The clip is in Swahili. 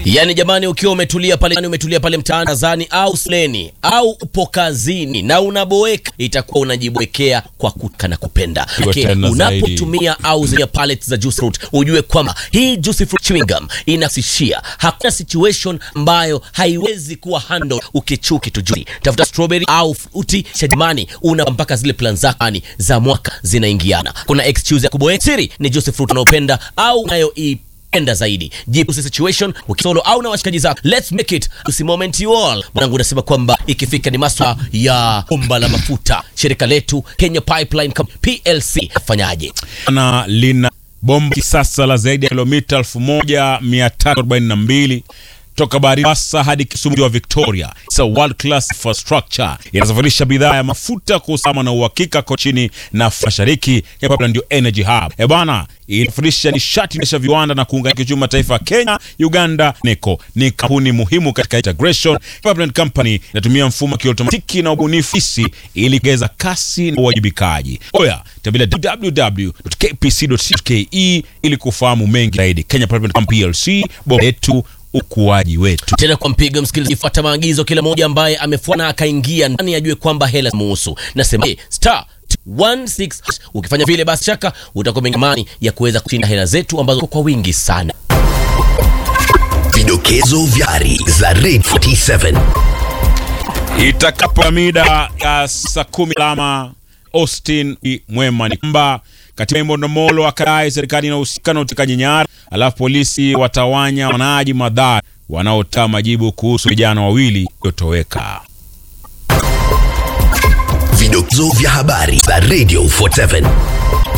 Yaani jamani, ukiwa umetulia pale, umetulia pale mtaani kazani au sleni au upo kazini na unaboeka, itakuwa unajiboekea kwa kuka na kupenda. Iko Okay, tena unapotumia au zile pallets za juice fruit, ujue kwamba hii juice fruit chewing gum inasishia. Hakuna situation ambayo haiwezi kuwa handle ukichuki tu juice. Tafuta strawberry au fruity cha jamani, una mpaka zile plan zako za mwaka zinaingiana. Kuna excuse ya kuboeka. Siri ni juice fruit unaopenda au unayo enda zaidi jibu situation ukisolo au na washikaji zako let's make it usi moment you all mwanangu unasema kwamba ikifika ni maswa ya bomba la mafuta shirika letu Kenya Pipeline Company PLC fanyaje na lina bomba kisasa la zaidi ya kilomita 1342 toka Mombasa hadi Kisumu wa Victoria. It's a world class infrastructure. Inasafirisha bidhaa ya mafuta kwa usalama na uhakika kochini na mashariki ya Pipeline ndio energy hub. Eh bana, inasafirisha nishati na viwanda na kuunganisha kiuchumi mataifa ya Kenya, Uganda, NECO. Ni kampuni muhimu katika integration. Pipeline Company inatumia mfumo wa kiotomatiki na ubunifu hisi ili kuongeza kasi na uwajibikaji. Oya, tembelea www.kpc.co.ke ili kufahamu mengi zaidi. Kenya Pipeline Company PLC, bora yetu ukuaji wetu. tena kwa mpigo msikilizaji fuata maagizo kila mmoja ambaye amefuana akaingia ndani ajue kwamba hela muhusu nasema eh, star 16 ukifanya vile basi shaka utakuwa mwenye imani ya kuweza kushinda hela zetu ambazo kwa wingi sana Vidokezo vya habari za Red 47 Itakapo mida ya saa kumi alama Austin I. Mwema ni kwamba katika Imbonomolo akadai serikali inahusika na utekaji nyara, alafu polisi watawanya wanaji madhara wanaotoa majibu kuhusu vijana wawili waliotoweka. Vidokezo vya habari za Radio 47